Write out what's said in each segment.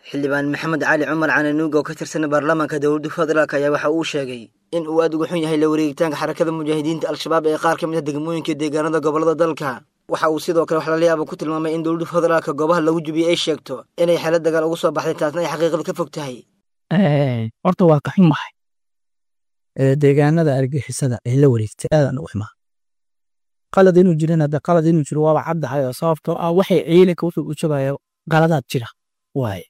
xildhibaan maxamed cali cumar cananuug oo ka tirsan baarlamaanka dowladda federaalk ayaa waxa uu sheegay in uu aad uga xun yahay la wareegitaanka xarakada mujaahidiinta al-shabaab ee qaar ka mid a degmooyinka deegaanada gobolada dalka waxa uu sidoo kale wax lala yaaba ku tilmaamay in dowladda federaalka goobaha lagu jubiyey ay sheegto inay xeelad dagaal ugu soo baxday taasna ay xaqiiqada ka fog tahay horta waa ka xumahay deegaanada argixisada ay la wareegtay aadaan u xumaa qalad inuu jirin hadda qalad inuu jiro waaba caddahay oo sababtoo ah waxay ciidanka wuxuu u jabaya qaladaad jira waaye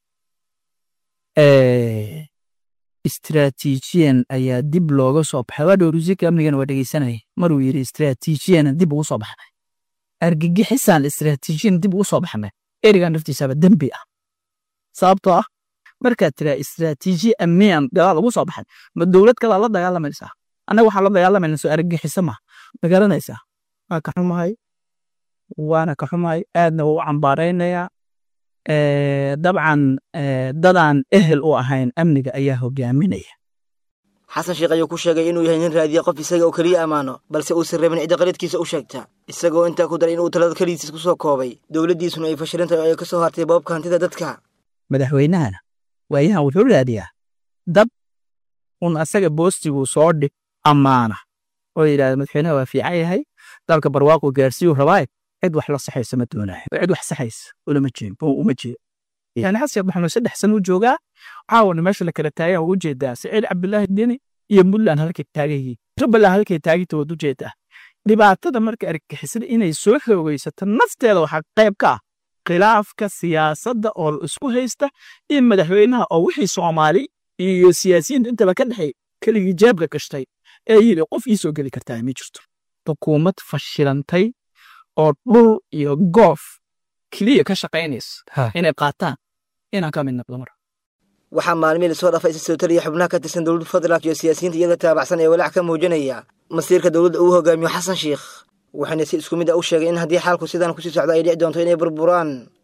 istraatiijiyan ayaa dib looga soo baxay waa dhowrusiika amnigana waa dhegeysanaya maruu yidhi istraatiijiyana dib ugu soo baxnay argagixisaan istraatiijiyan dib ugu soo baxnay erigan naftiisaaba dembi ah sababtoo ah markaad tiraa istraatiijiya amniyan dagaal ugu soo baxay ma dowlad kalaa la dagaalamaysaa annaga waxaan la dagaalamayna soo argagixiso ma ma garanaysaa waa ka xumahay waana ka xumahay aadna waa u cambaaraynayaa dabcan dadaan ehel u ahayn amniga ayaa hogaaminaya xasan sheekh ayuu ku sheegay inuu yahay nin raadiya qof isaga oo keliya ammaano balse uusan rabin cidda qaladkiisa u sheegta isagoo intaa ku daray inuu talada keligiis ku soo koobay dowladdiisuna ay fashilan tahay oo ay ka soo hartay boobka hantida dadka madaxweynahana waayahan wuxuu raadiyaa dad un asaga boostiguu soo dhig ammaana oo yidhahda madaxweynaha waa fiican yahay dalka barwaaqu gaarsiiyuu rabaaye cid wax la saxaysa ma doonayo cid wax saxaysa ulama jeed uma jeed yani xasan maxamed saddex sano u joogaa caawana meesha la kala taagan waa ujeedaa saciid cabdulaahi deni iyo puntland halkay taagan yihiin jubbaland halkay taagita waad ujeedaa dhibaatada marka argixisada inay soo xoogaysato nafteeda waxaa qayb ka ah khilaafka siyaasadda oo isku haysta iyo madaxweynaha oo wixii soomaali iyo siyaasiyiinta intaba ka dhexay keligii jeebka gashtay ee yidhi qof ii soo geli kartaa ma jirto xukuumad fashilantay oo dhul iyo goof keliya ka shaqaynaysa inay qaataan inaan ka mid noqdo mar waxaa maalmihii lasoo dhaafay isa soo taliya xubnaha ka tirsan dowladda federaalk iyo siyaasiyiinta iyada taabacsan ee walaac ka muujinaya masiirka dowladda uu hogaamiyo xasan sheikh waxayna si isku mid a u sheegay in haddii xaalku sidaan kusii socdo ay dhici doonto inay burburaan